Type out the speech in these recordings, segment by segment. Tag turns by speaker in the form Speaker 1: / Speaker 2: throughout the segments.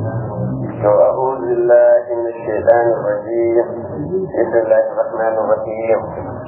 Speaker 1: أعوذ بالله من الشيطان الرجيم بسم الله الرحمن الرحيم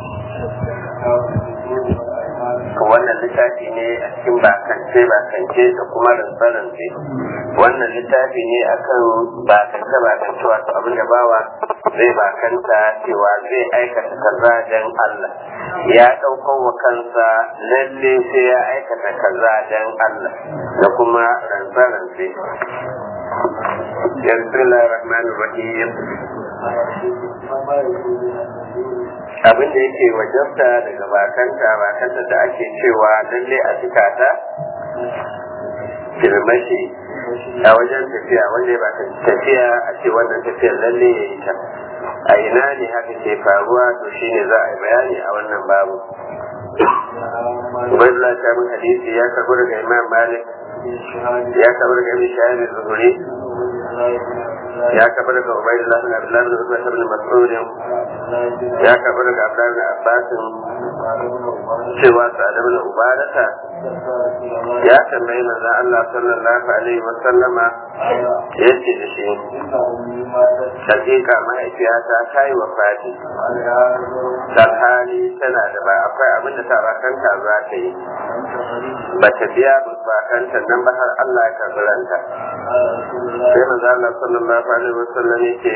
Speaker 1: wannan littafi ne a cikin bakance bakance da kuma rantsarantse wannan littafi ne akan bakance bakance wato abin da bawa zai bakanta cewa zai aikata kaza don Allah ya ɗaukar wa kansa lalle sai ya aikata kaza don Allah da kuma rantsarantse Bismillahir Rahmanir Rahim abin da yake wajabta daga bakanta bakanta da ake cewa lalle a cika ta filmashi a wajen tafiya wanda ba tafiya a ce wannan tafiyar lalle ya yi ta a ina ne haka ke faruwa to shine za a yi bayani a wannan babu Ubaidullah ta mun hadisi ya karbo daga Imam Malik ya karbo daga Ibn Shahab Zuhuri ya karbo daga Ubaidullah bin Abdullah bin Ubay bin Mas'ud ya karbo daga Abdullah bin Abbas cewa Sa'ad bin Ubadata ya tambayi manzon Allah sallallahu alaihi wa sallama yace da shi hakika mahaifiyata ta yi wafati hali tana da ba akwai abin da tabakanta za ta yi ba ta biya bakanta nan ba har Allah ya karbi ranta sai manzo Allah sallallahu alaihi wasallam yake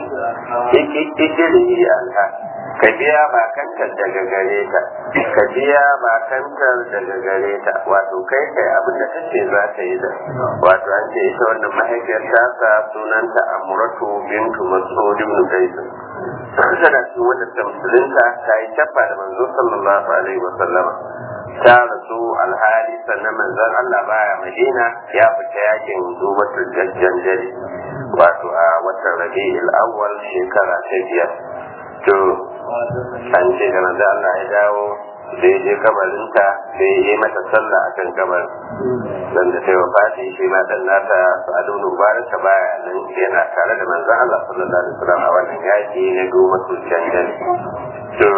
Speaker 1: ikiri alha ka biya bakanta daga gare ta ka biya bakanta daga gare ta wato kai kai abin da kace za ta yi da wato an ce ita wannan mahaifiyar ta sunanta Amratu bintu Mas'ud ibn Qais tana cikin wanda ta musulunta ta yi tabba da manzo sallallahu alaihi wa sallama ta rasu alhali sannan manzon Allah baya Madina ya fita yakin zubatul jajjanjali wato a watan Rabi'ul Awwal shekara ta biyar to an ce da manzo Allah ya dawo da ya je kabarinta da ya yi mata sallah akan kabar dan da sai wafati shi ma dan nata Sa'adu bin Mubarak baya nan yana tare da manzon Allah sallallahu alaihi wasallam a wannan yaki na goma su janjan to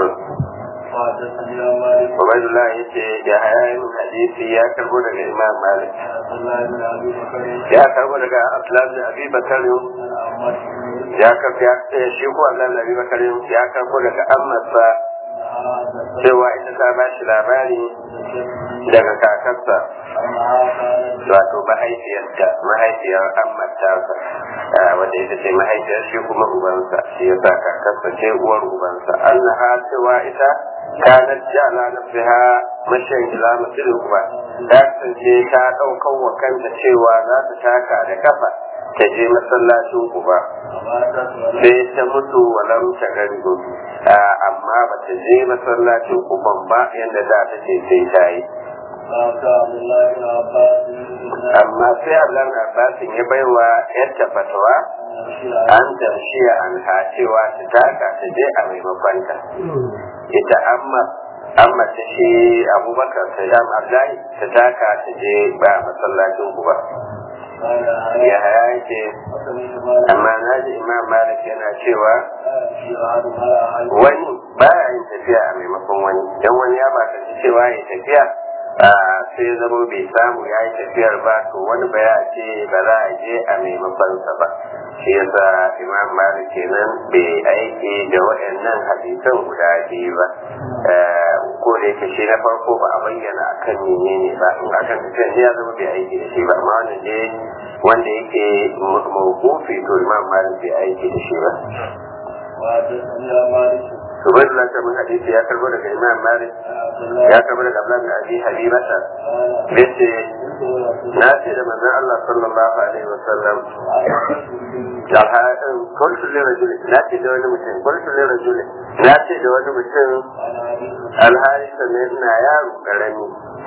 Speaker 1: Ubaidullah ya ce ya hayayin hadisi ya karbo daga Imam Malik ya karbo daga Abdullah bin Abi Bakar ya karbo ya shi ko Abdullah bin Abi Bakar ya karbo daga Ammarsa cewa ita ta ba shi labari daga kakarsa wato mahaifiyarta mahaifiyar ammatarsa wanda ita ce mahaifiyar shi kuma ubansa shi ya sa kakarsa ce uwar ubansa annaha cewa ita kanat jala nafsiha mashan ila masjidil uba ta kasance ta ɗaukar wa kanta cewa za ta taka da kafa ta je masallacin uba sai ta mutu walam ta garigo amma ba ta je masallacin uban ba yadda za ta ce sai ta yi amma sai Allah Abbasin ya baiwa yadda fatawa an tamshiya an ha cewa ta taka ta je a maimakon ta ita amma amma ta ce abubakar ta jam abdullahi ta taka ta je ba masallacin uba ya haya yake amma na ji imam malik yana cewa wani baya yin tafiya a maimakon wani don wani ya ba cewa ya tafiya sai zama bai samu ya yi tafiyar ba to wani ba ya ce ba za a je a maimakonsa ba shi yasa imam malik kenan bai aiki da waɗannan hadisan guda biyu ba ko da yake shi na farko ba a bayyana akan menene ba in akan tafiyar ne ya zama bai aiki da shi ba amma wannan dai wanda yake mawqufi to imam malik bai aiki da shi ba Ubaidullah ta mun hadisi ya karbo daga Imam Malik ya karbo daga Abdullah bin Abi Habibata yace na ce da manzon Allah sallallahu alaihi wa sallam alhaɗin kullu li rajuli na ce da wani mutum kullu li rajuli na ce da wani mutum alhali sannan ina yaro karami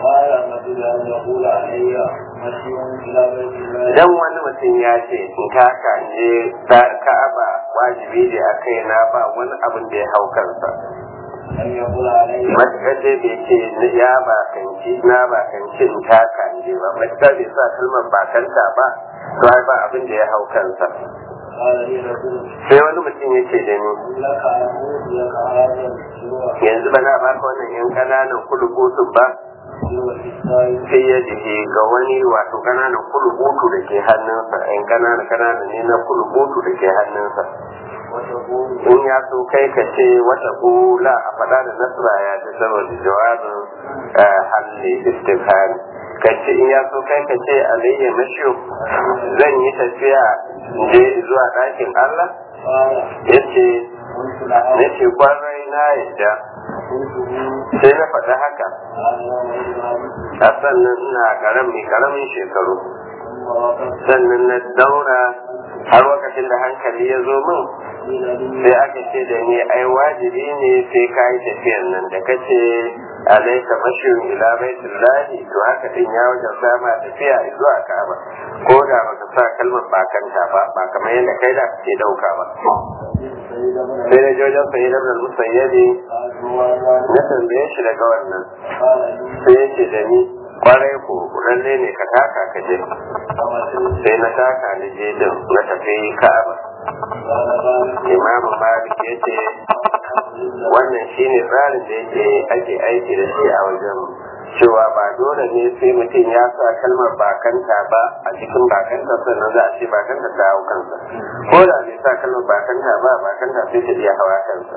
Speaker 1: dan wani mutum ya ce in kaka je ka'aba wajibi ne a kai na ba wani abin da ya hau kansa matuƙar dai bai ce ya bakanci na bakanci in taka in je ba matuƙar bai sa kalmar bakanta ba to ai ba abin da ya hau kansa sai wani mutum ya ce da ni yanzu ba na baka wannan yan ƙananan kulubutun ba sai ya jike ga wani wato kananan kulubutu da ke hannunsa yan kananan kananan ne na kulubutu da ke hannunsa in ya so kai ka ce wata kula a faɗa da nasra ya ce saboda jawabin halli istifhari ka ce in ya so kai ka ce alayya mashiyo zan yi tafiya je zuwa ɗakin Allah ya ce na ce kwarai na yadda sai na faɗi haka a sannan ina ƙarami ƙaramin shekaru sannan na daura har lokacin da hankali ya zo min sai aka ce da ni ai wajibi ne sai ka yi tafiyan nan da kace alaika mashiyun ila baitullahi to haka din ya wajen sama tafiya zuwa ka'aba ko da baka sa kalmar bakanta ba ba kamar yadda kai da kake dauka ba sai da jojon sai da musayyabi na tambaye shi daga wannan sai ya ce da ni kwarai ko lalle ne ka taka ka je sai na taka ni je din na tafi ka'aba imamu malik ya ce wannan shine tsarin da yake ake aiki da shi a wajen cewa ba dole ne sai mutum ya sa kalmar bakanta ba a cikin bakanta sannan za a ce bakanta ta hau kansa ko da bai sa kalmar bakanta ba bakanta sai ta iya hawa kansa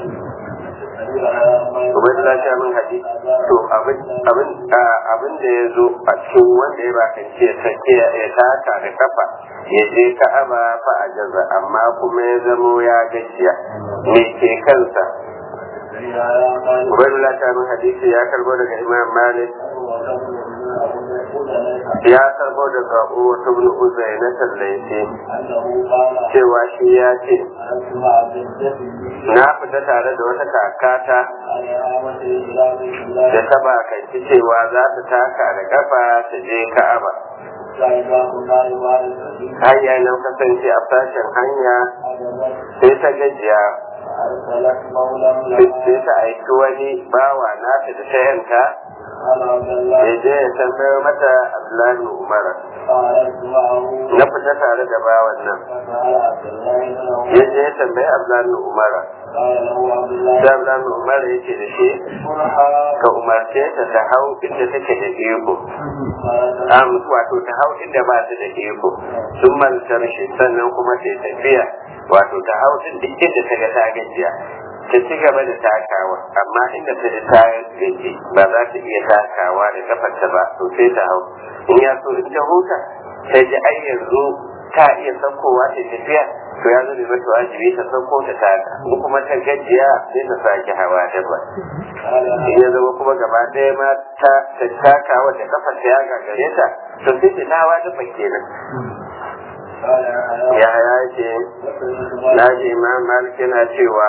Speaker 1: Ubaidullah ta min hadisi to abin abin abin da ya zo a cikin wanda ya bakance ya sake ya taka da kafa ya je ka'aba fa a jaza amma kuma ya zamo ya gajiya me ke kansa Ubaidullah ta min hadisi ya karbo daga Imam Malik ya karbo daga Uwatu bin Uzayna tallace cewa shi ya ce na fita tare da wata kakata da ta bakanci cewa za ta taka da kafa ta je ka'aba hanya nan kasance a sashen hanya sai ta gajiya sai ta aiki wani bawa nata da ta yanka ya je ya tambayar mata abdullahi umar na fita tare da bawan nan ya je ya tambayi abdullahi umar da abdullahi umar ya ce da shi ka umarce ta ta hau inda take da iko wato ta hau inda ba ta da iko sun mantar shi sannan kuma ta tafiya wato ta hau din duk inda ta ga ta gajiya ta ci gaba da takawa amma inda ta ji ta gaji ba za ta iya takawa da kafarta ba to sai ta hau in ya so in ta huta ta ji ai yanzu ta iya saukowa ta tafiya to ya zo mata wajibi ta sauko ta taka in kuma ta gajiya sai ta sake hawa dabba in ya zama kuma gaba ɗaya ma ta takawa da kafarta ya gagare ta to sai ta hawa dabba kenan ya ya ce na ji imam malik yana cewa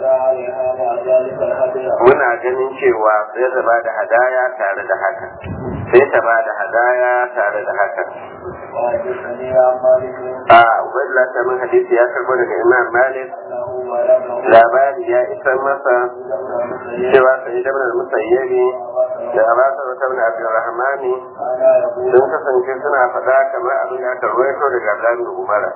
Speaker 1: muna ganin cewa sai ta ba da hadaya tare da haka sai ta ba da hadaya tare da haka a ubaidullah ta min hadisi ya karbo daga imam malik labari ya isar masa cewa sai da bin musayyabi da abasa wata bin abdurrahmani sun kasance suna faɗa kamar abin da aka ruwaito daga abdullahi umara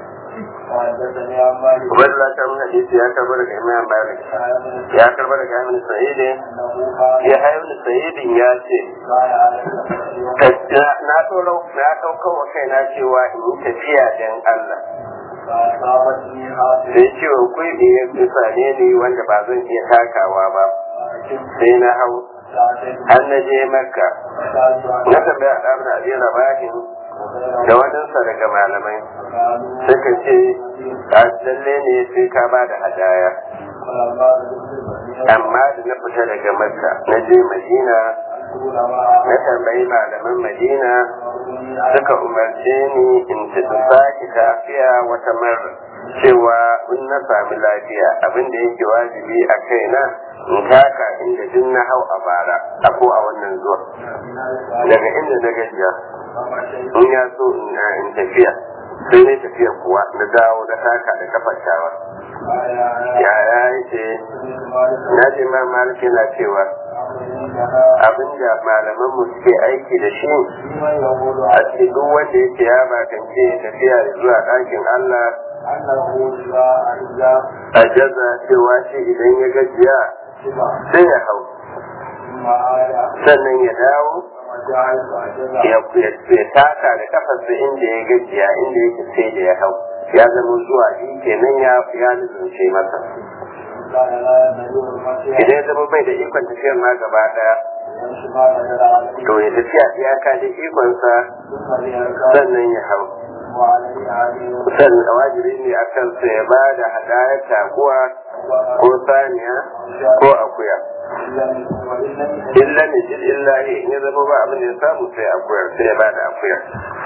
Speaker 1: Ubaidullah ta mun hadisi ya karbo daga Imam Malik ya karbo daga Ibn Sa'id ya Ibn Sa'id ya ce na tsoro na ɗauka wa kaina cewa in yi tafiya dan Allah sai cewa kuɗi ya bisa ne ni wanda ba zan iya takawa ba sai na hau har na je makka na tambaya ɗan da abin labarin da wadansa daga malamai suka ce lalle ne sai ka ba da hadaya amma da na fita daga makka na je madina na tambayi malaman madina suka umarce ni in ci sake tafiya wata mara cewa in na sami lafiya abin da yake wajibi a kaina in taka inda duk na hau a bara a ko a wannan zuwa daga inda na gajiya in ya so in tafiya sai ne tafiya kuwa na dawo na taka da kafar tawa ya ya ce na ji ma maliki na cewa abin da malaman mu suke aiki da shi a cikin duk wanda yake ya bakance tafiya zuwa ɗakin Allah a jaza cewa shi idan ya gajiya sai ya hau sannan ya dawo ya taka da kafarsa inda ya gajiya inda yake sai da ya hau ya zama zuwa shi kenan ya ya nuzunce masa idan ya zama bai da ikon tafiyar ma gaba daya to ya tafiya iyaka da ikonsa sannan ya hau sannan wajibi ne a kansa ya ba da hadayar taguwa ko saniya ko akuya illa ne jil illa ne in ya zama ba abin da ya samu sai akuyar sai ya ba da akuyar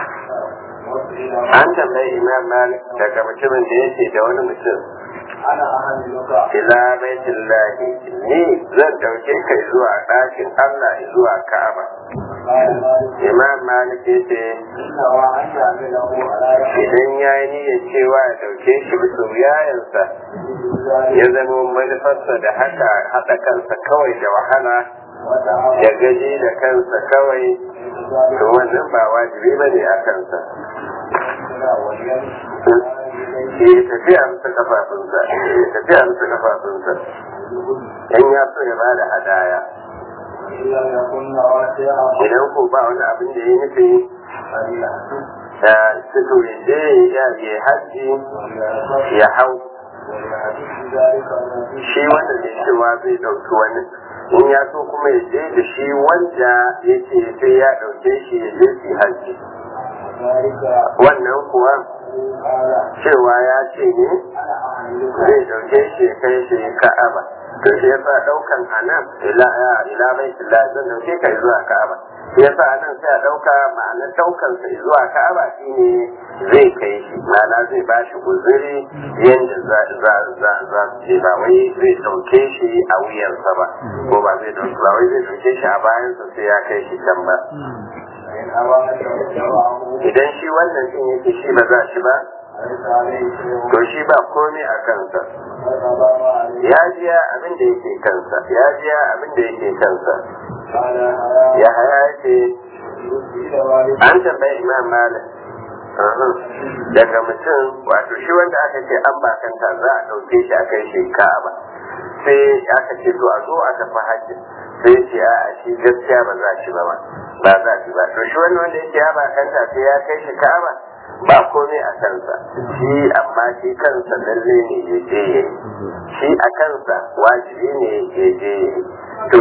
Speaker 1: an tambayi imam malik daga mutumin da yake da wani mutum ila baitin lahi ni zan dauke kai zuwa ɗakin allah zuwa ka'aba imam malik ya ce idan ya yi niyyar cewa ya dauke shi bisa wuyayensa ya zama manufarsa da haka haɗa kansa kawai da wahala ya gaji da kansa kawai to wannan ba wajibi ba ne a kansa ya tafi a musu kafafunsa ya tafi a musu kafafunsa in ya so ya ba da hadaya idan ko ba wani abin da ya nufi da suka je ya je hajji ya hau shi wanda zai cewa zai ɗauki wani in ya so kuma ya je da shi wanda ya ce sai ya ɗauke shi ya je su hajji wannan kuwa cewa ya ce ne zai ɗauke shi ya kai shi ka'aba to shi yasa ɗaukan a nan ila bai ila zan ɗauke ka zuwa ka'aba shi yasa a nan sai a ɗauka ma'anar ɗaukan sa zuwa ka'aba shine zai kai shi ma'ana zai ba shi guzuri yadda za za za ce ba wai zai ɗauke shi a wuyarsa ba ko ba zai ɗauke ba wai zai ɗauke shi a bayansa sai ya kai shi can ba idan shi wannan din yake shi ba za shi ba to shi ba komai a kansa ya jiya abin da yake kansa ya jiya abin da yake kansa ya haya ce an tambayi imam malik daga mutum wato shi wanda aka ce an bakanta za a ɗauke shi a kai shi ka'aba sai aka ce to a zo a tafi hajji sai ce a shi gaskiya ba za shi ba ba ba za shi ba to shi wani wanda yake ya bakanta sai ya kai shi ka'aba ba komai a kansa shi amma shi kansa lalle ne ya je ya shi a kansa wajibi ne ya je ya to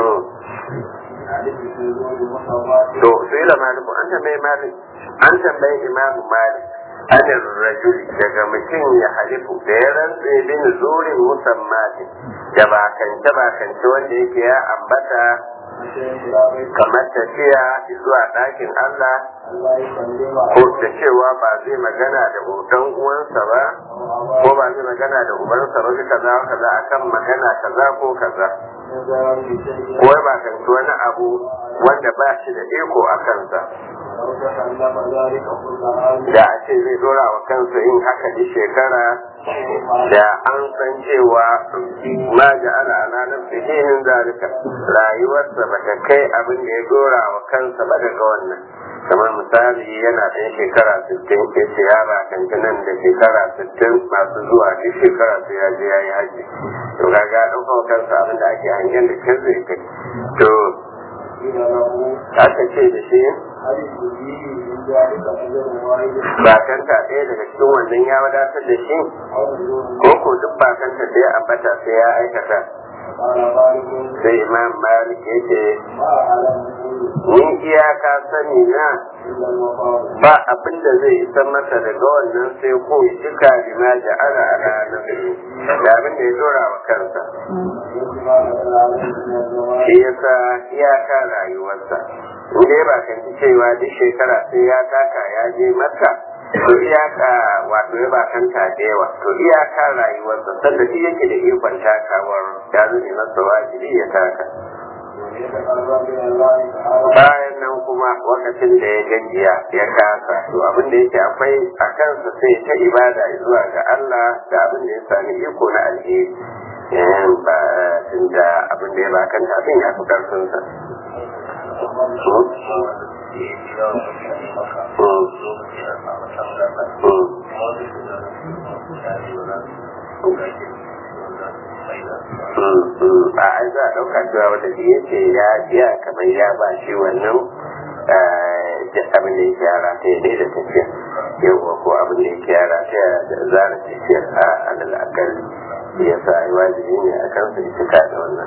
Speaker 1: to sai da maliku an tambayi malik an tambayi imamu malik anin rajuli daga mutum ya halifu da ya rantse bin zurin musammatin da bakance bakance wanda yake ya ambata kamar tafiya zuwa ɗakin Allah ko da cewa ba zai magana da ɗan uwansa ba ko ba zai magana da ubansa ba kaza kaza akan magana kaza ko kaza ko ba kan wani abu wanda ba shi da iko a kansa da a ce zai dora wa kansa yin haka di shekara da an san cewa ma ga ana ananar fihinin zalika rayuwarsa ba ta kai abin da ya dora wa kansa ba daga wannan kamar misali yana ɗan shekara 60 ke ce ya ba nan da shekara 60 masu zuwa duk shekara sai ya je ya yi haji to kaga ɗauka wa kansa abin da ake hangen da kin zai kai to aka ce da shi bakanta ɗaya daga cikin wannan ya wadatar da shi ko ko duk bakanta da ya ambata sai ya aikata sai imam malik ya ce ni iyaka sani na ba abin da zai isa masa daga wannan sai ko ya cika bima ja'ala a ranar da abin da ya dora wa kansa shi yasa iyaka rayuwarsa in dai ba kan cewa duk shekara sai ya taka ya je maka to iyaka wato ya bakanta da yawa to iyaka rayuwarsa sanda shi yake da ikon takawar ya zane masa wajibi ya taka bayan nan kuma lokacin da ya gajiya ya kasa to abin da yake akwai a kansa sai ta ibada zuwa ga Allah da abin da ya sami iko na alheri ba tunda abin da ya bakanta abin ya fi karfinsa a ai za a ɗauka cewa wanda da ya ce ya biya kamar ya ba shi wannan abin da ya gyara ta ya da tafiya yawwa ko abin da ya gyara ta ya zara tafiya a alal akalli ya sa yi wajibi ne a kansa ya cika da wannan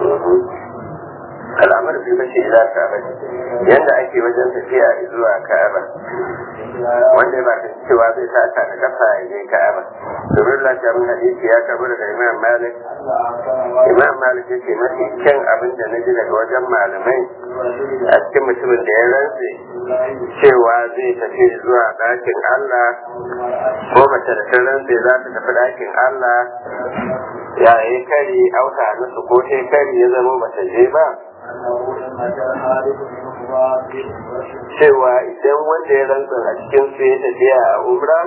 Speaker 1: al'amar fi mace ila ka'aba yadda ake wajen tafiya zuwa ka'aba wanda ba ta cewa zai taka da kafa ya je ka'aba domin lafiyar hadisi ya karbi daga imam malik imam malik yake mafi kyan abin da na ji daga wajen malamai a cikin mutumin da ya rantse cewa zai tafi zuwa ɗakin allah ko mace da ta rantse za ta tafi ɗakin allah ya yi kari auta musu ko ta kari ya zama bata je ba cewa idan wanda ya rantsa a cikin su ya tafiya a umra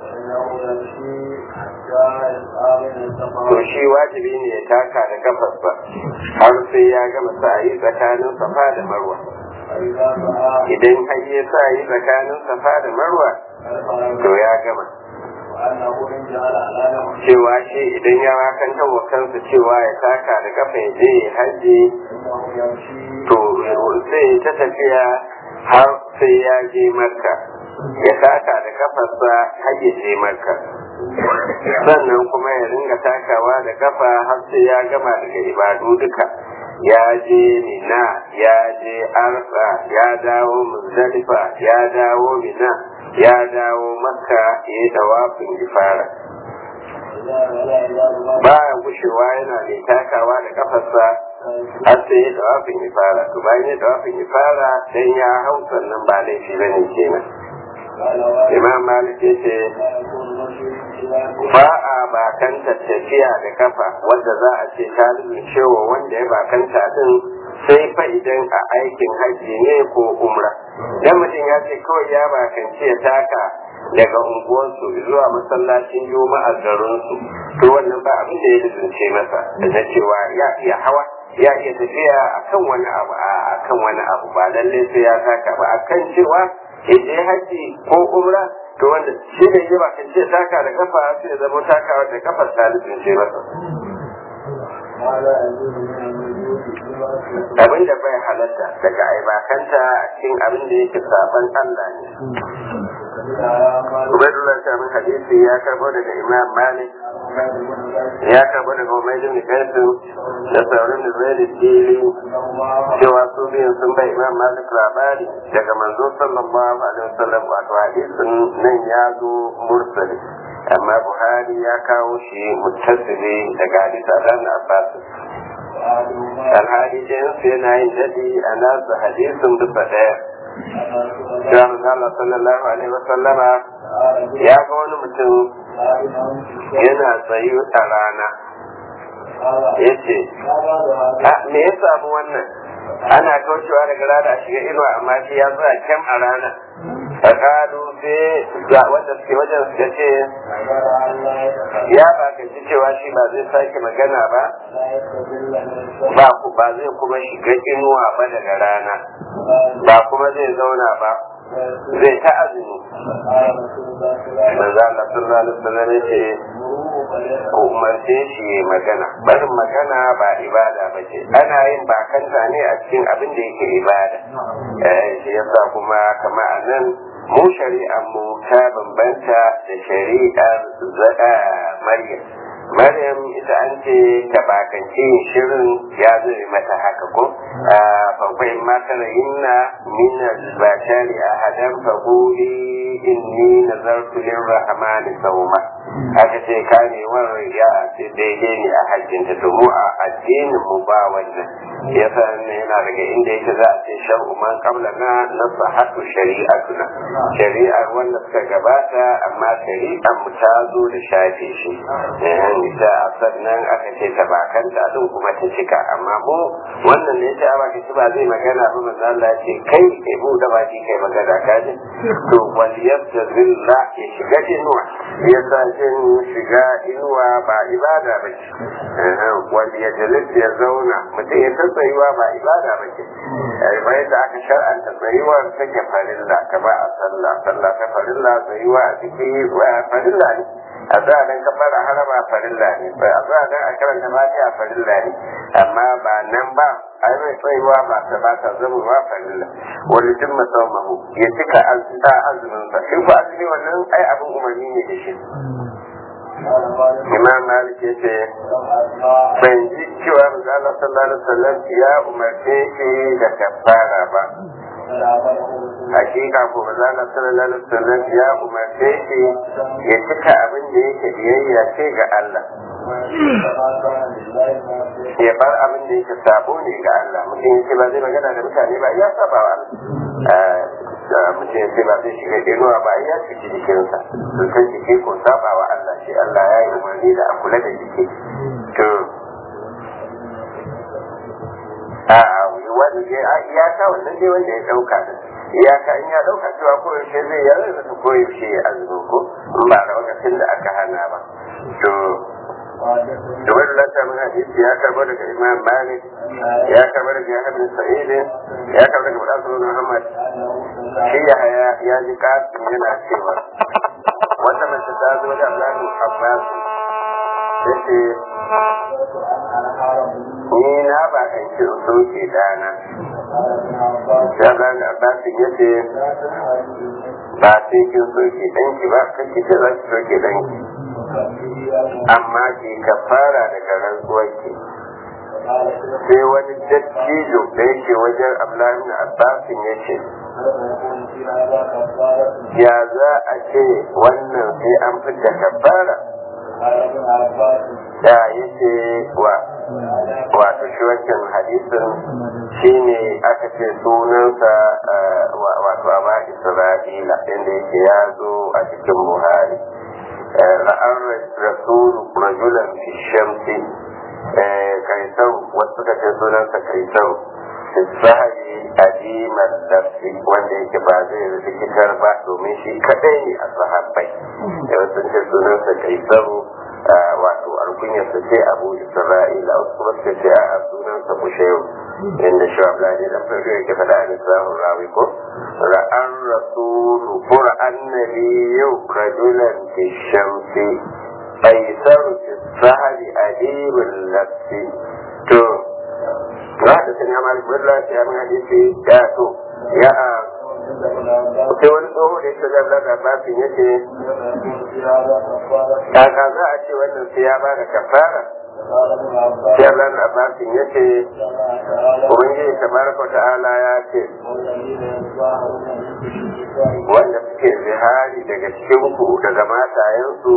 Speaker 1: to shi wajibi ne ya taka da kafas ba har sai ya gama sa'ayi tsakanin safa da marwa idan har ya sa'ayi tsakanin safa da marwa to ya gama cewa shi idan ya makantar wa kansa cewa ya taka da kafa ya je ya haji to sai ta tafiya har sai ya je makka ya taka da kafarsa har ya je makka sannan kuma ya ringa takawa da kafa har sai ya gama daga ibadu duka ya je mina ya je arfa ya dawo muzdalifa ya dawo mina ya dawo makka ya yi tawafin ifara bayan gushewa yana mai takawa da kafarsa har sai ya tawafin ifara to bayan ya tawafin ifara dan ya hau sannan ba laifi bane kenan imam malik ya ce ba a bakanta tafiya da kafa wanda za a ce ta cewa wanda ya bakanta din sai fa idan a aikin hajji ne ko umra dan mutum ya ce kawai ya bakanci ya taka daga unguwarsu zuwa masallacin juma'a garinsu to wannan ba abin da ya lizince masa da na cewa ya iya hawa ya iya tafiya akan wani abu a akan wani abu ba lalle sai ya taka ba akan cewa ya je haji ko umra to wanda shi ne ya bakan ce taka da kafa sai ya zama takawa da kafar ta lizince masa abin da bai halatta daga aibakanta a cikin abin da yake saban Allah ne Ubaidullah Shamin hadisi ya karbo daga Imam Malik ya karbo daga Umayyad bin Qaisim da sauran da zai da dili cewa su biyan sun bai Imam Malik labari daga manzo sallallahu alaihi wasallam wato hadisin nan ya zo mursali amma Buhari ya kawo shi muttasili daga hadisan Abbas alhali jinsu yana yin daɗi a nasu hadisin bisa ɗaya ya Allah sallallahu alaihi wa sallama ya ga wani mutum yana tsayu a rana ya ce me ya samu wannan ana kaucewa daga rana a shiga inuwa amma shi ya tsaya kyam a rana tsakanu sai ga wanda suke wajen suka ce ya ba ka ji cewa shi ba zai sake magana ba ba ku ba zai kuma shiga inuwa ba daga rana ba kuma zai zauna ba zai ta azumi manzo Allah sallallahu alaihi wasallam ya ce ko umarce shi ya magana barin magana ba ibada ba ce ana yin bakanta ne a cikin abin da yake ibada eh shi yasa kuma kama a nan mu shari'ar mu ta bambanta da shari'ar zada maryam maryam ita an ce ta bakance shirin ya zai mata haka ko fakwai matar inna min al-bashari ahadan faquli inni nazartu lirrahmani sawma aka ce kamewar ya ce daidai ne a hajjinta to mu a addinin mu ba wannan yasa ne yana daga inda yake za a ce shar'u man qabla na nasahatu shari'atuna shari'ar wanda suka gabata amma shari'ar mu ta zo da shafe shi ita a sannan aka ce ta bakanta din kuma ta cika amma mu wannan ne ta ba shi ba zai magana ba manzo Allah ya ce kai kai mu da baki kai magana ka ji to wal yastazilla ya shiga inuwa yasa jin shiga inuwa ba ibada ba ce wal yajlis ya zauna mutum ya ta tsayuwa ba ibada ba ce bai da aka shar'anta tsayuwar take farilla kama a sallah sallah ta farilla tsayuwa a cikin farilla ne addu'a dan kabbara harama farilla ne addu'a dan a karanta fatiha farilla ne amma ba nan ba ai mai tsayuwa ba ta ba ta zama ba farilla wani tun masaumahu ya cika azumin sa in ku azumi wannan ai abin umarni ne da shi imam malik ya ce ban ji cewa manzo sallallahu alaihi wasallam ya umarce shi da kafara ba hakika ko manzo sallallahu alaihi wasallam ya umarce shi ya cika abin da yake biyayya ce ga Allah ya bar abin da yake sabo ne ga Allah mutum yake ba zai magana da mutane ba ya saba wa Allah mutum yake ba zai shiga inuwa ba ya ciki jikinsa sun san jiki ko saba wa Allah shi Allah ya yi umarni da a kula da jiki to a wani iyaka wannan dai wanda ya dauka da iyaka in ya dauka cewa ko yaushe zai yarda da ko yaushe ya azumi ko in ba da lokacin da aka hana ba to da wani lanta mun hadisi ya karbo daga imam malik ya karbo daga yahya bin sa'id ya karbo daga mudassir muhammad shi ya haya ya ji kasin yana cewa wata mace ta zo da abdullahi abbas yace ni na ba kan ci soke dana ya zan abbas yace ba sai kin soke danki ba kake ce za ki soke danki amma ki kafara daga rantsuwarki sai wani dattijo da yake wajen abdullahi abbasin ya ce ya za a ce wannan sai an fita kafara da ya ce wa wato shi wancan hadisin shine aka ce sunansa wato aba isra'ila inda yake ya zo a cikin buhari ra'ar rasulu rajulan fi shamsi kaisar wasu suka ce sunansa kaisar sahabi adimar darsi wanda yake ba zai rikitar ba domin shi kadai ne a sahabbai da wasu ce sunansa kaisar wato alkunyarsa ce abu isra'ila wasu kuma suka ce a sunansa bushewu inda shi wa ne dan farko yake faɗa a nisahun rawi ko ra'an rasulu ko ra'an nabiyyu rajulan fi shamsi kaisar fi sahabi adimar darsi to za ta sanya malik bin lafiya min hadisi ya to ya a sai wani tsoho da yake zan zaga basin ya ce kaka za a ce wannan sai ya ba da kafara sai Allah na basin ya ce ubangiji tabaraka ta'ala ya ce wanda suke zihari daga cikin ku daga matayensu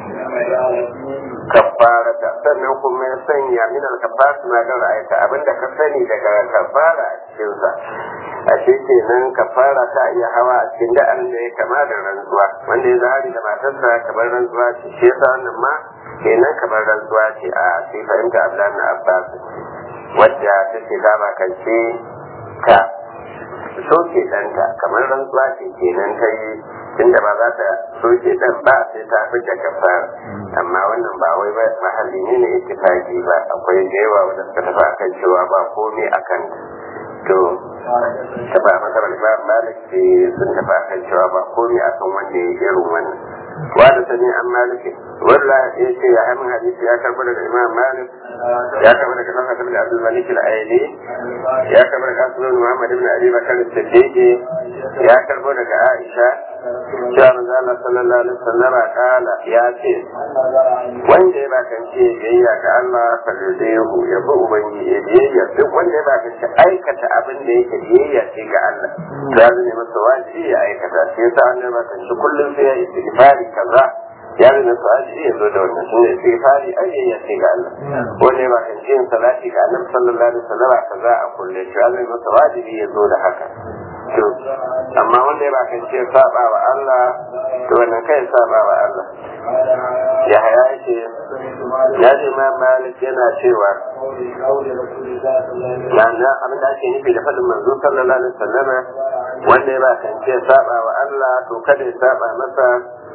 Speaker 1: kafarata sannan kuma ya sanya min alkafara na ga ra'ayta abinda ka sani daga kafara a cikin sa ashe kenan kafara ta iya hawa a cikin da'an da ya kama da rantsuwa wanda ya zahari da matarsa kamar rantsuwa ce shi yasa wannan ma kenan kamar rantsuwa ce a sai fahimta Abdullahi na Abbas wadda take dama kance ka soke ɗanta kamar rantsuwa ce kenan ta yi tunda ba za ta soke ɗan ba sai ta fita kafara amma wannan ba wai mahalli ne na ittifaki ba akwai da yawa wanda suka tafi akan cewa ba komai akan to ta ba masarar ba malik ce sun tafi akan cewa ba komai akan wanda ya irin wannan wa da sani an maliki walla ya ce ya hamin hadisi ya karbi daga imam malik ya karbi daga kan hadisi da abdul malik al-aili ya karbi daga asman muhammad ibn ali bakar as-siddiq ya karbi daga aisha cewa manzo Allah sallallahu alaihi wasallam kala ya ce wanda ya bakance biyayya ga Allah fallahu ya bi ubangiji biyayya duk wanda ya bakance aikata abin da yake biyayya ce ga Allah ya zame masa wajibi ya aikata shi yasa wannan bakance kullum sai ya yi istighfari kaza ya zama su aji ya zo da wannan shi ne istighfari ayyayya ce ga Allah wanda ya bakance yin salati ga Annabi sallallahu alaihi wasallam kaza a kulle shi ya zama masa wajibi ya zo da haka to amma wanda ya bakance saba wa Allah to wannan kai saba wa Allah ya haya yake ya ce ma malik yana cewa yana abin da ake nufi da faɗin manzo sallallahu alaihi wasallam wanda ya bakance saba wa Allah to kada ya saba masa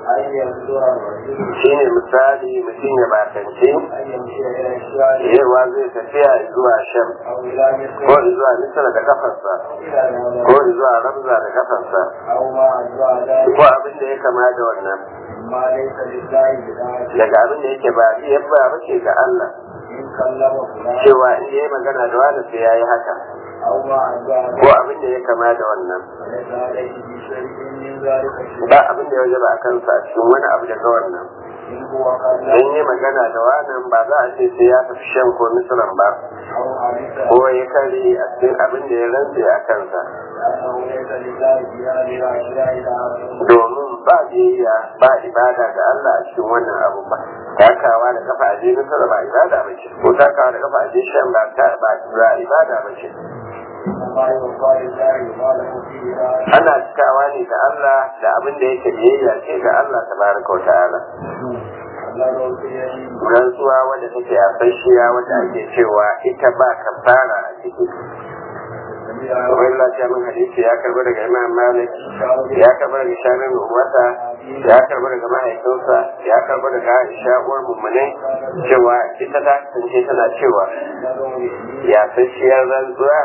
Speaker 1: shi ne misali mutum ya bakance yawa zai tafiya zuwa sham ko zuwa misal da kafarsa ko zuwa ramza da kafarsa ko abin da ya kama da wannan
Speaker 2: amma laysa lillahi bid'ati
Speaker 1: daga abin da yake ba iya ba bace ga Allah
Speaker 2: in kallama fulan
Speaker 1: cewa in yayi magana da wani sai yayi haka
Speaker 2: aw ma adda
Speaker 1: ko abin da ya kama da wannan
Speaker 2: laysa alayhi bi shay'in min dhalika shay'un
Speaker 1: ba abin da ya wajaba a kansa a cikin wani abu daga wannan
Speaker 2: in huwa kallama
Speaker 1: in yi magana da wannan ba za a ce sai ya tafi shan ko misuran ba
Speaker 2: aw hadisa
Speaker 1: ko ya kare a cikin abin da ya rantse a kansa
Speaker 2: annahu laysa lillahi bi hadhihi al-ashya'i da'atun
Speaker 1: domin ba biyayya ba ibada ga Allah a cikin wannan abu ba takawa da kafa aje misira ba ibada ba ce ko takawa da kafa aje shan ba ta ba ba ibada ba ce
Speaker 2: وما يوفى لله ما له فيه داعي
Speaker 1: ana cikawa ne ga Allah da abin da yake biyayya ce ga Allah tabaraka wa ta'ala
Speaker 2: الله في يمين
Speaker 1: rantsuwa wadda take a fashiya wadda ake cewa ita ba kafara a ciki wani lafiya min hadisi ya karbi daga imam malik ya karbi daga shanin umarsa ya karbi daga mahaifinsa ya karbi daga aisha uwar mummune cewa ita ta kasance tana cewa ya fashiyar rantsuwa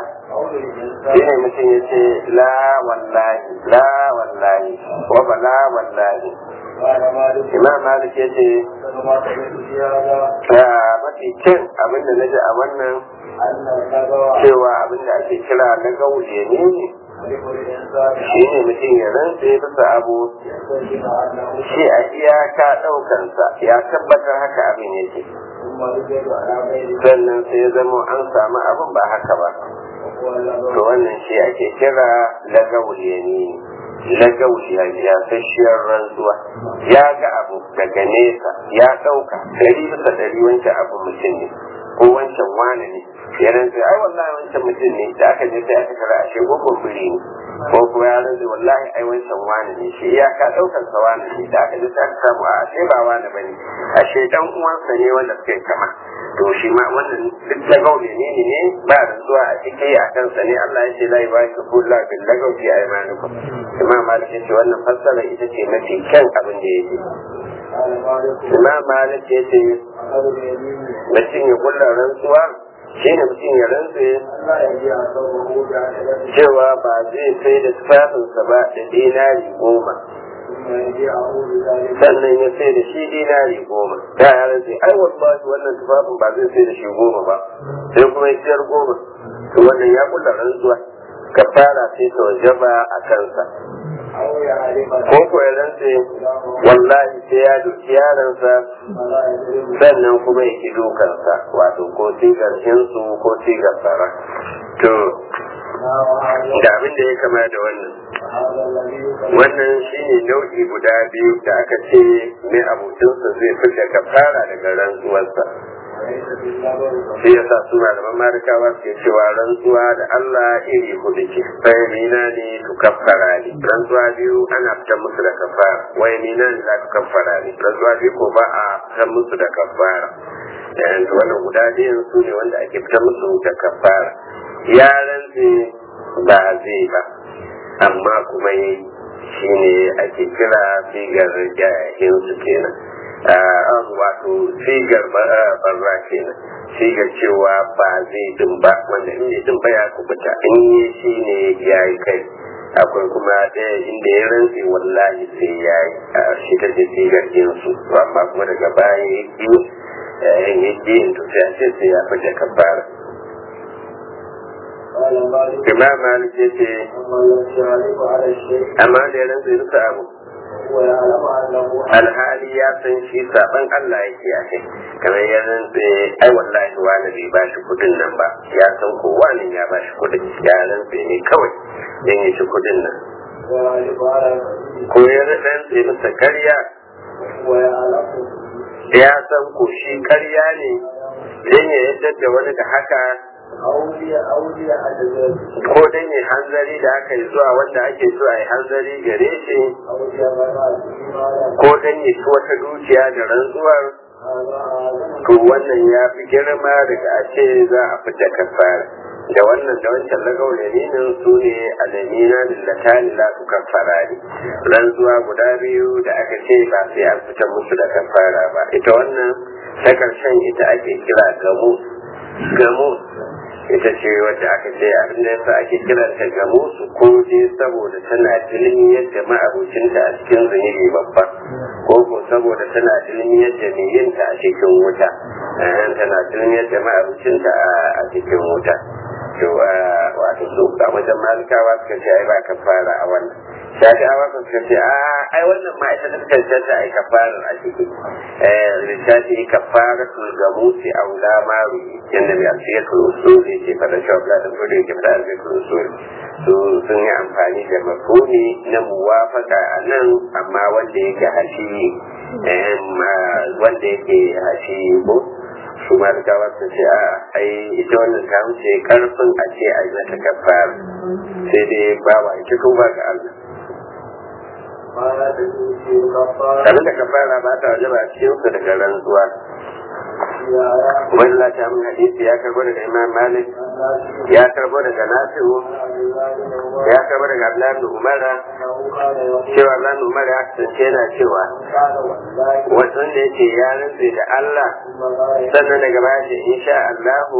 Speaker 1: shi ne mutum ya ce la wallahi la wallahi wa ba la wallahi
Speaker 2: قال مالك
Speaker 1: imam malik ya ce
Speaker 2: ما سمعت في هذا
Speaker 1: "Ah, mafi kyan abin da na ji a wannan
Speaker 2: أن النبوة
Speaker 1: cewa abin da ake kira na gauje ne
Speaker 2: خلق الإنسان
Speaker 1: shi ne mutum ya rantse bisa abu
Speaker 2: يستجيب أنه
Speaker 1: shi a iyaka ɗaukansa ya tabbatar haka abin yake
Speaker 2: ثم يوجد على غير
Speaker 1: sannan sai ya zama an samu abin ba haka ba
Speaker 2: وهو
Speaker 1: to
Speaker 2: اللغو
Speaker 1: wannan shi ake kira lagawul yamini lagawul ya fashiyar rantsuwa ya ga abu daga nesa ya ɗauka ɗari bisa ɗari wancan abu mutum ne ko wancan wane ne ya rantsa ai wallahi wancan mutum ne da aka je sai aka kara ashe gogon biri ne ko kuma ya rantsa wallahi ai wancan wane ne shi ya ka ɗaukar sa wane ne da aka je sai aka samu a ashe ba wane bane ashe dan uwansa ne wanda suka yi kama to shi ma wannan duk lagau ne ne ne ba da zuwa a ciki a kansa ne Allah ya ce la yubaki kullu bil lagau fi aymanikum imam malik ya ce wannan fassara ita ce mafi kyan abin da yake
Speaker 2: قال مالك
Speaker 1: imam malik ya ce
Speaker 2: أخذ اليمين
Speaker 1: mutum ya kulla rantsuwa shi ne mutum ya rantse
Speaker 2: لا يجيء ثوبه بعشرة
Speaker 1: cewa ba zai sai da tufafinsa ba da dinari goma
Speaker 2: ثم يجيءه بذلك
Speaker 1: sannan ya sai da shi dinari goma da ya rantse ai wallahi wannan tufafin ba zai sai da shi goma ba sai kuma ya siyar goma to wannan ya kulla rantsuwa kafara sai ta wajaba a kansa
Speaker 2: أو يعرف
Speaker 1: ko ko ya rantse wallahi sai ya doki yaransa
Speaker 2: فلا يدرك
Speaker 1: sannan kuma ya ki dukansa wato ko sigar hinsu ko sigar tsara to
Speaker 2: ما وهذا
Speaker 1: da abin da ya kama da wannan
Speaker 2: هذا الذي يكلم
Speaker 1: wannan shine nau'i guda biyu da aka ce mai abokinsa zai fita kafara daga rantsuwarsa
Speaker 2: وليس بالنظر
Speaker 1: shi yasa suna da mamarikawa ke cewa rantsuwa da Allah iri hudu ce sai nina ne tu kaffara ne rantsuwa biyu ana fitar musu da kafara wai nina ne za tu kaffara ne rantsuwa biyu ko ba a fitar musu da kafara yanzu wannan guda biyun su ne wanda ake fitar musu da kafara ya rantse ba zai ba amma kuma yi shi ne ake kira sigar jayahin su kenan an wato sigar barra kenan sigar cewa ba zai din ba wanda in bai din ba ya kubuta in yi shi ne ya yi kai akwai kuma ɗaya inda ya rantse wallahi sai ya yi a shi ta ce sigar jinsu amma kuma daga baya ya ƙi in ya ƙi in to sai a ce sai ya fita kafara
Speaker 2: قال مالك
Speaker 1: imam malik ya ce
Speaker 2: أما الذي يعرف على الشيء
Speaker 1: amma da ya rantse bisa abu
Speaker 2: ويعلم أنه
Speaker 1: alhali ya san shi saban Allah yake a kai kamar ya rantse ai wallahi wani bai ba shi kudin nan ba ya san ko wani ya ba shi kudin ya rantse ne kawai dan ya ci kudin nan
Speaker 2: ويعرف على
Speaker 1: ko ya rantse masa karya
Speaker 2: ويعلم
Speaker 1: ya san ko shi karya ne dan ya yadda da wani da haka
Speaker 2: أولي أولي أجل
Speaker 1: ko dan ya hanzari da aka yi zuwa wanda ake so a yi hanzari gare shi
Speaker 2: أولي غنات إيمانا
Speaker 1: ko dan ya ci wata dukiya da rantsuwar
Speaker 2: هذا أعظم
Speaker 1: to wannan ya fi girma daga a ce za a fita kafara da wannan da wancan lagau yaminin su ne alamina lillatani la su kafara ne rantsuwa guda biyu da aka ce ba sai an fita musu da kafara ba ita wannan ta karshen ita ake kira gamu gamu ita ce wadda aka ce abin da yasa ake kiranta ga musu ko dai saboda tana ilimi yadda ma'abucinta a cikin zunubi babba ko ko saboda tana ilimi yadda mai yinta a cikin wuta tana ilimi yadda ma'abucinta a cikin wuta to wato su a wajen malikawa suka ce ai ba ka fara a wannan shafi'awa suka ce a ai wannan ma ita ta cancanta ai ka fara a ciki littafi ka fara tulgamusi a wula maru yadda mai alfiyatul usuli ke fara shi wa da gudu ke fara alfiyatul usuli su sun yi amfani da mafuni na muwafaka a nan amma wanda yake hashi wanda yake hashi ko su ma da gawa su ce a ai ita wannan ta wuce karfin a ce a yi mata kafara sai dai bawa ita tuba ga Allah abin da kafara ba ta waje ba a cikin su daga rantsuwa wani lati amin hadisi ya karbo daga imam malik ya karbo daga nasiru ya karbo daga abdullahi umara cewa abdullahi umara ya kasance yana cewa wasan da yake ya rantse da allah sannan daga baya ce insha allahu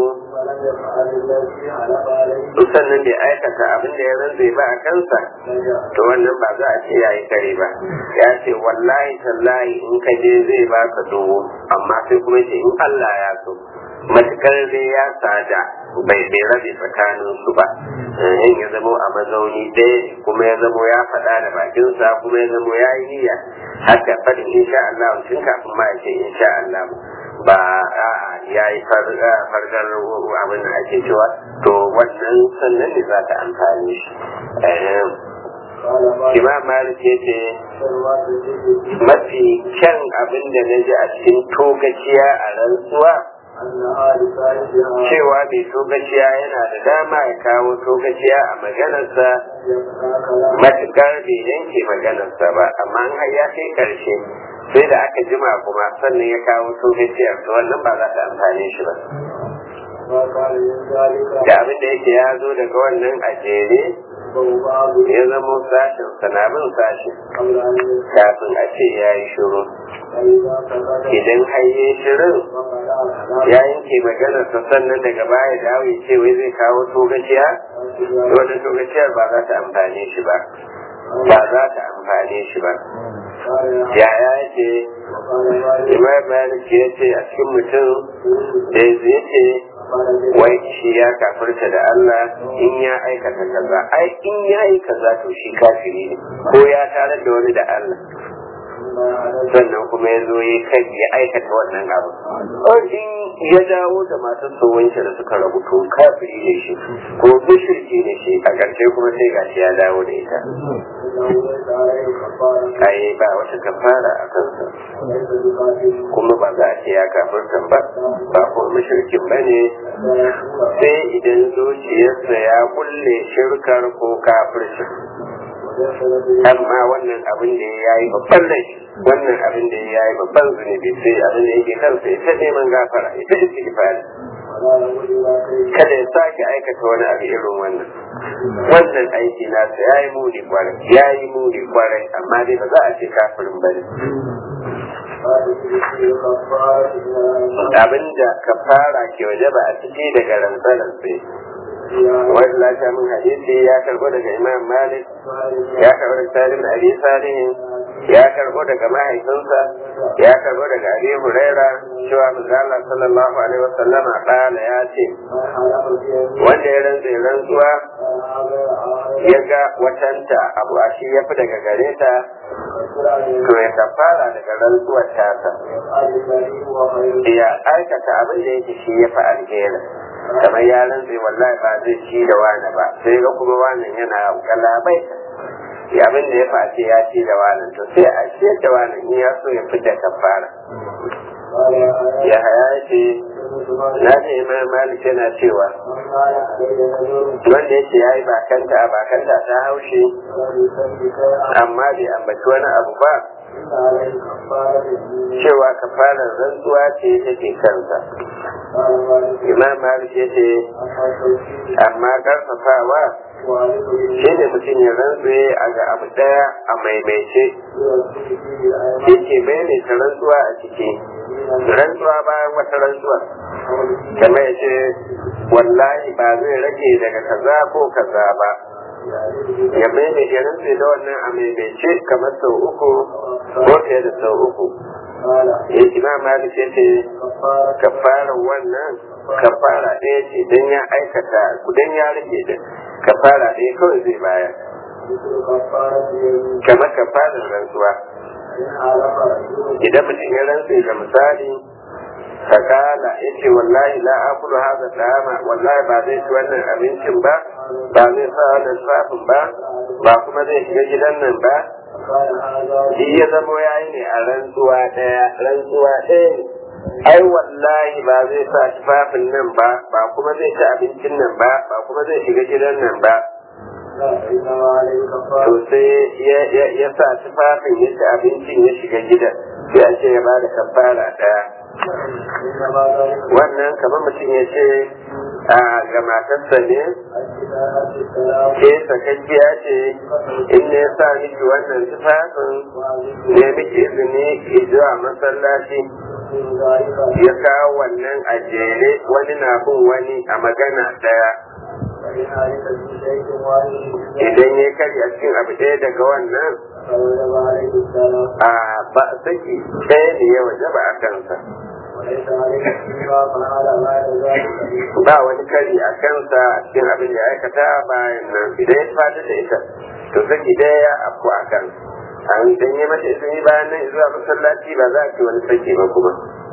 Speaker 1: sannan bai aikata abin da ya rantse ba a kansa to wannan ba za a ce ya yi kare ba ya ce wallahi tallahi in ka je zai baka dogo amma sai kuma ce in Allah ya so matukar dai ya sada bai bai rabe tsakanin su ba in ya zamo a mazauni ɗaya kuma ya zamo ya faɗa da bakinsa kuma ya zamo ya yi niyya haka faɗin insha Allah tun kafin ma ya ce insha Allah ba a'a ya yi fargar abin da ake cewa to wannan sannan ne za ta amfani shi Imam Malik ya ce mafi kyan abin da na ji a cikin togaciya a rantsuwa cewa mai togaciya yana da dama ya kawo togaciya a maganarsa matukar bai yanke maganarsa ba amma an ya kai karshe sai da aka jima kuma sannan ya kawo togaciyar to wannan ba za ta amfane shi ba da abin da yake ya zo daga wannan a jere ya zama sashen sanabin sashen kafin a ce ya yi shiru idan haye shirin ya yanke maganarsa sannan daga baya dawo ya ce wai zai kawo togaciya wannan togaciyar ba za ta amfane shi ba ba za ta amfane shi ba yaya ce imam malik ya ce a cikin mutum da ya ce wai shi ya kafirta da Allah in ya aikata kaza ai in ya yi kaza to shi kafiri ne ko ya tare da wani da Allah sannan kuma ya zo ya kai ya aikata wannan abu in ya dawo da matar wanke da suka rabu to kafiri ne shi ko mushriki ne shi a ƙarshe kuma sai gashi ya dawo da ita ai ba wata kafara a kansa kuma ba za a ce ya kafirta ba ba ko mushrikin ba ne sai idan zuciyarsa ya kulle shirkar ko kafirci amma wannan abin da ya yi babban laifi wannan abin da ya yi babban zunubi sai abin da yake kansa ita neman gafara ita istighfari kada ya sake aikata wani abu irin wannan wannan aiki nasa ya yi muni kwarai ya yi muni kwarai amma dai ba za a ce kafirin ba ne abinda ka fara ke waje ba a ciki daga rantsarar sai wani lafiya min hadisi ya karbo daga imam malik ya karbo daga salim da abi salihin ya karbo daga mahaifinsa ya karbo daga abi huraira cewa manzala sallallahu alaihi wasallama kala ya ce wanda ya rantsa rantsuwa ya ga watanta abu a shi ya fi daga gare ta to ya kafara daga rantsuwar tasa ya aikata abin da yake shi ya fi alheri kamar ya rantse wallahi ba zai ci da wani ba sai ga kuma wani yana galabai abin da ya face ya ci da wani to sai a ce da wani in ya so ya fita kafara ya haya ce na ce imam malik yana cewa wanda ya ce ya yi bakanta bakanta ta haushe amma bai ambaci wani abu ba cewa kafarar rantsuwa ce take kansa imam malik ya ce amma karfafawa shi ne mutum ya rantsuwe a ga abu daya a maimaice yake maimaita rantsuwa a ciki rantsuwa bayan wata rantsuwa kamar ya ce wallahi ba zai rage daga kaza ko kaza ba ya maimaita ya rantse da wannan a maimaice kamar sau uku ko fiye da sau uku
Speaker 2: قال
Speaker 1: ya imam malik ya ce
Speaker 2: كفارة
Speaker 1: kafara wannan kafara ɗaya ce don ya aikata don ya rage da kafara ɗaya kawai zai bayar
Speaker 2: مثل كفارة يمين
Speaker 1: kamar kafarar rantsuwa
Speaker 2: إن حلف رجل
Speaker 1: idan mutum ya rantse da misali fakala ya ce wallahi la akulu haza dama wallahi ba zai ci wannan abincin ba ba zai sa wannan safin ba ba kuma zai shiga gidan nan ba
Speaker 2: فقال هذا
Speaker 1: shi ya zamo ya yi ne a rantsuwa ɗaya rantsuwa ɗaya ne ai wallahi ba zai sa tufafin nan ba ba kuma zai ci abincin nan ba ba kuma zai shiga gidan nan ba
Speaker 2: لا إنما عليه
Speaker 1: to
Speaker 2: كفارة
Speaker 1: sai ya ya ya sa tufafin ya ci abincin ya shiga gidan sai a ce ya ba da kafara ɗaya
Speaker 2: إنما ذلك
Speaker 1: wannan kamar mutum ya ce a ga matarsa ne
Speaker 2: الكتابة السلام
Speaker 1: ke sakakkiya ce in ne ya sa miki wannan tufafin ne miki izini ki zuwa masallaci
Speaker 2: ومن ذلك
Speaker 1: ya kawo wannan a jere wani na bin wani a magana daya
Speaker 2: فإن عليك في شيء واحد
Speaker 1: idan ya kari a cikin abu ɗaya daga wannan
Speaker 2: فوجب عليه السلام
Speaker 1: a ba saki ɗaya ne ya wajaba a kansa
Speaker 2: وليس عليك فيما فعل بعد ذلك
Speaker 1: ba wani kari a kansa a cikin abin da ya aikata bayan nan idan ya fata da ita to saki ɗaya ya afku a kan an dan yi mata izini bayan nan zuwa masallaci ba za a ci wani saki ba kuma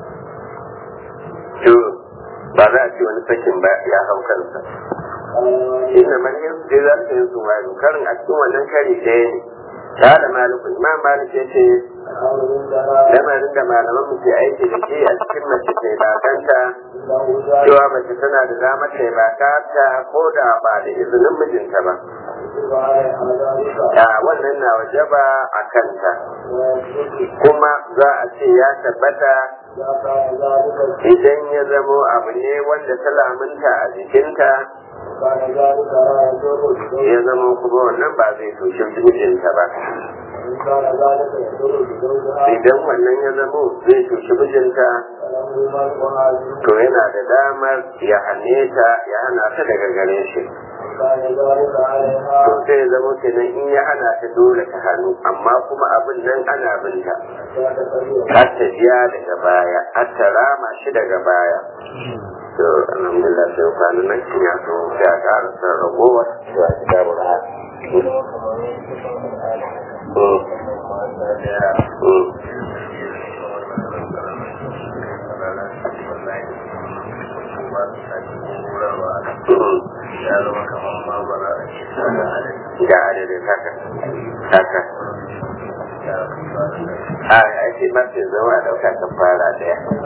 Speaker 1: to ba za a ci wani sakin ba ya hau kansa inna man yanzu za ta yin zuwa karin a cikin wannan kari ɗaya ne ta da malikun imam malik ya ce
Speaker 2: الأمر عندنا
Speaker 1: lamarin da malaman mu ke aiki da shi a cikin mace ta bakanta
Speaker 2: له ذلك
Speaker 1: cewa mace tana da damar ta bakanta ko da ba da izinin mijinta ba
Speaker 2: يجب عليها ذلك
Speaker 1: da wannan na wajaba a kanta
Speaker 2: ويجب
Speaker 1: kuma za a ce ya tabbata
Speaker 2: إذا كان ذلك
Speaker 1: idan ya zamo abu ne wanda ta lamunta a jikinta
Speaker 2: كان ذلك لا يضر بزوجها
Speaker 1: ya zama kuma wannan ba zai tushe mijinta ba
Speaker 2: وإن كان ذلك يضر بزوجها
Speaker 1: idan wannan ya zamo zai tushe mijinta
Speaker 2: فله منعها منه
Speaker 1: to yana da damar ya hane ta ya hana ta daga gare shi
Speaker 2: كان ذلك عليها
Speaker 1: to sai ya zama kenan in ya hana ta dole ta hannu amma kuma abin nan ana binta
Speaker 2: حتى تقدر
Speaker 1: har ta biya daga baya har ta rama shi daga baya to alhamdulillah sai kwanan nan kin ya so sai a ƙara san ragowar to a ci gabar ha ga adadin haka haka a ake mafi zama a ɗauka kan fara ɗaya